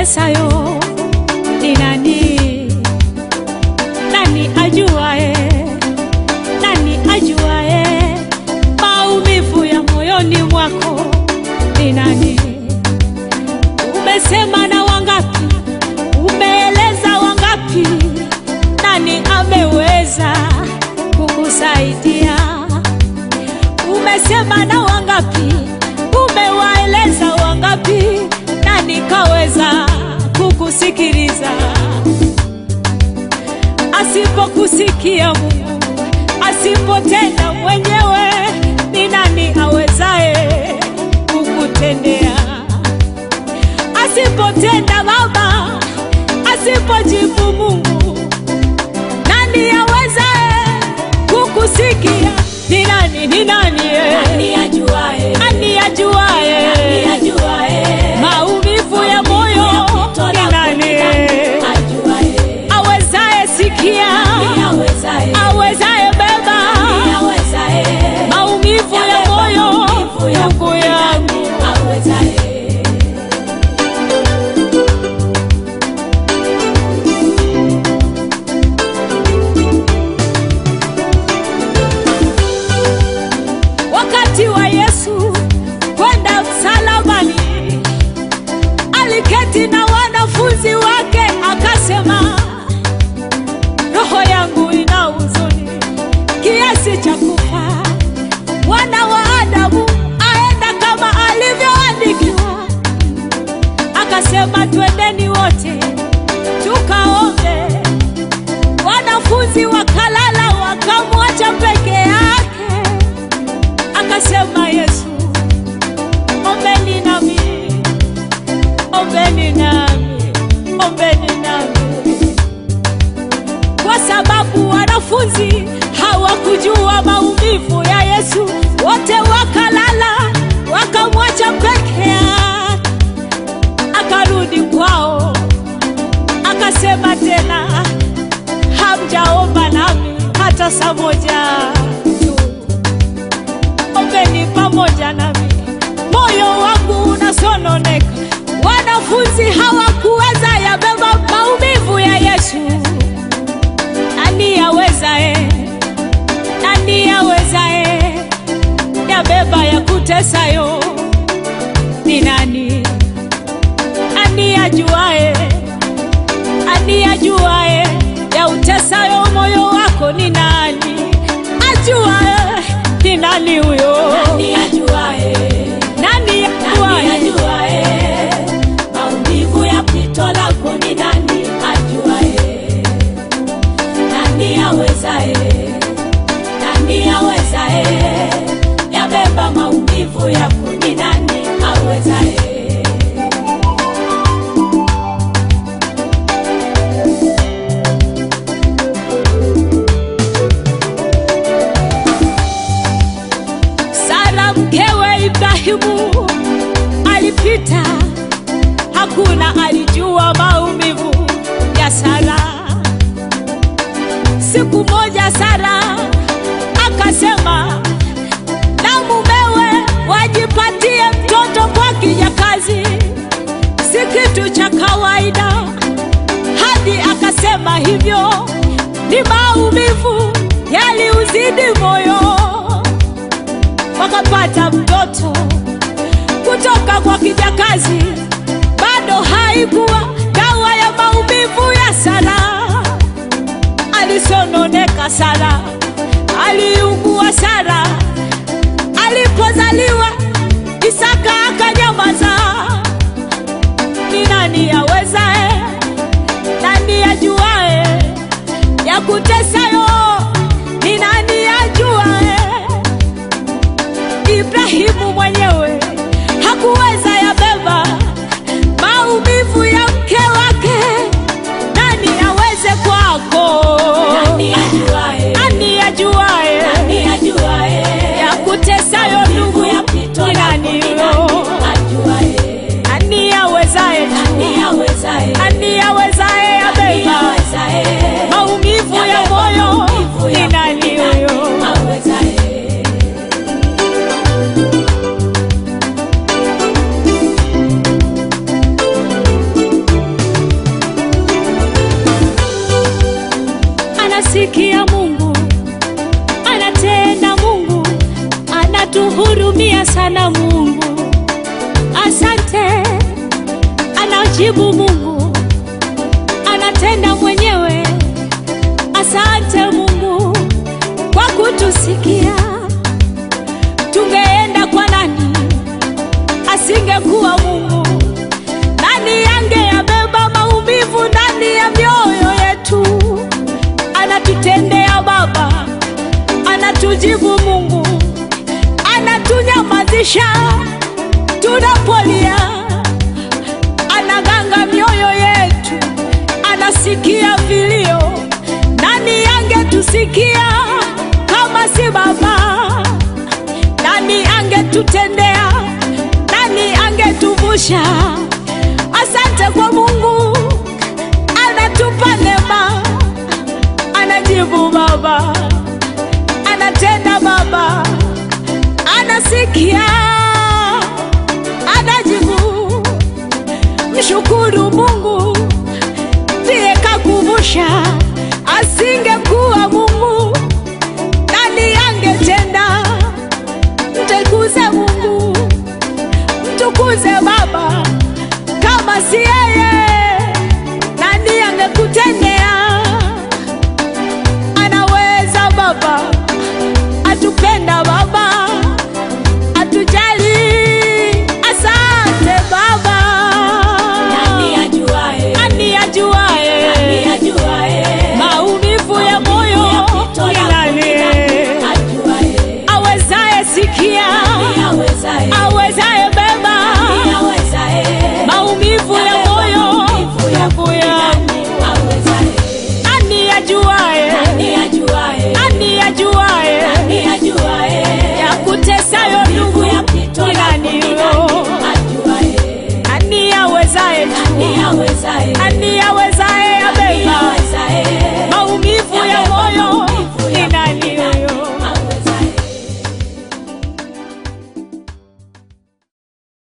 yakutesayo ni nani? Nani ajuae? Nani ajuae maumivu ya moyoni mwako ni nani? Umesema na wangapi? Umeeleza wangapi? Nani ameweza kukusaidia? Umesema na wangapi? Umewaeleza wangapi? Nani kaweza kukusikiliza? Asipokusikia Mungu, asipotenda mwenyewe, ni nani awezaye kukutendea? Asipotenda Baba, asipojibu Mungu, nani awezaye kukusikia? Ni nani? Ni nani? eh? Nani ajuae? Nani ajuaye Nani ajuae? maumivu ya moyo? Ni nani Ajuae. awezaye sikia, Nani awezaye? awezaye beba Nani awezaye? maumivu ya Yabeba moyo? maumivu ya Ndugu yangu, Awezaye. wakati wa Yesu kwenda msalabani, aliketi na wanafunzi wake akasema, roho yangu ina huzuni kiasi cha kufa, mwana wa Adamu aenda kama alivyoandikiwa. Akasema, twendeni wote tukaombe. Wanafunzi wakalala, wakamwacha peke yake. Akasema Yesu, ombeni nami, ombeni nami, ombeni nami, kwa sababu wanafunzi hawakujua maumivu ya Yesu. Wote wakalala, wakamwacha peke yake. Akarudi kwao, akasema tena, hamjaomba nami hata saa moja tu ombeni pamoja nami, moyo wangu unasononeka. Wanafunzi hawakuweza yabeba maumivu ya Yesu. Nani yawezae? Nani yawezae yabeba ya kutesayo? Ni nani? Nani ajuae? Nani ajuae ya utesayo moyo wako? Ni nani ajuae? Ni nani huyo? Nani ajuae? Nani Nani ajuae? ajuae? Maumivu ya pito lako ni nani ajuae? Nani awezae? Nani awezae? Yabeba maumivu yako ni nani awezae? Sara mkewe Ibrahimu alipita, hakuna alijua maumivu ya Sara. Siku moja Sara akasema na mumewe wajipatie mtoto kwa kijakazi, si kitu cha kawaida. Hadi akasema hivyo ni maumivu yaliuzidi moyo wakapata mtoto kutoka kwa kijakazi. Bado haikuwa dawa ya maumivu ya Sara. Alisononeka Sara, aliugua Sara. Alipozaliwa Isaka akanyamaza. Ni nani awezae? Nani ajuae ya kutesayo? Ni nani ajuae? Ibrahimu mwenyewe hakuweza yabeba maumivu ya mke wake. Nani aweze kwako? Nani ajuae? Nani ajuae Nani ajuae? ya kutesayo ndugu? Maumivu ya pito Ni lako nani ni huyo? nani ajuae? Nani awezaye? Nani awezae? Nani awezaye Nani yabeba awezae? maumivu ya Yabeba moyo? maumivu Ni yako nani ni nani huyo? awezae? anatuhurumia sana Mungu. Asante, anajibu Mungu, anatenda mwenyewe. Asante Mungu kwa kutusikia. Tungeenda kwa nani asingekuwa Mungu? Nani angeyabeba maumivu ndani ya mioyo yetu? Anatutendea Baba, anatujibu Mungu, anatunyamazisha tunapolia, anaganga mioyo yetu, anasikia vilio. Nani angetusikia kama si Baba? Nani angetutendea? Nani angetuvusha? Asante kwa Mungu, anatupa neema, anajibu Baba, anatenda Baba, anasikia, anajibu. Mshukuru Mungu ndiye kakuvusha, asingekuwa Mungu nani angetenda? Mtukuze Mungu, mtukuze Baba, kama si yeye nani angekutendea? Anaweza Baba, atupenda Baba, atujali. Asante Baba, Nani ajuae? nani ajuae Nani ajuae? maumivu ya moyo Yapito ni yangu nani? ni nani ajuae? awezaye sikia, Nani awezae? awezaye beba Nani awezae? maumivu ya Yabeba moyo maumivu ya yangu ya Nani awezae? nani ajuaye, Nani ajuae? nani ajuaye Nani ajuae? ya kutesayo ndugu Maumivu yapito ni yangu nani? ni yo? nani ajuae? Nani awezaye Nani awezae? nani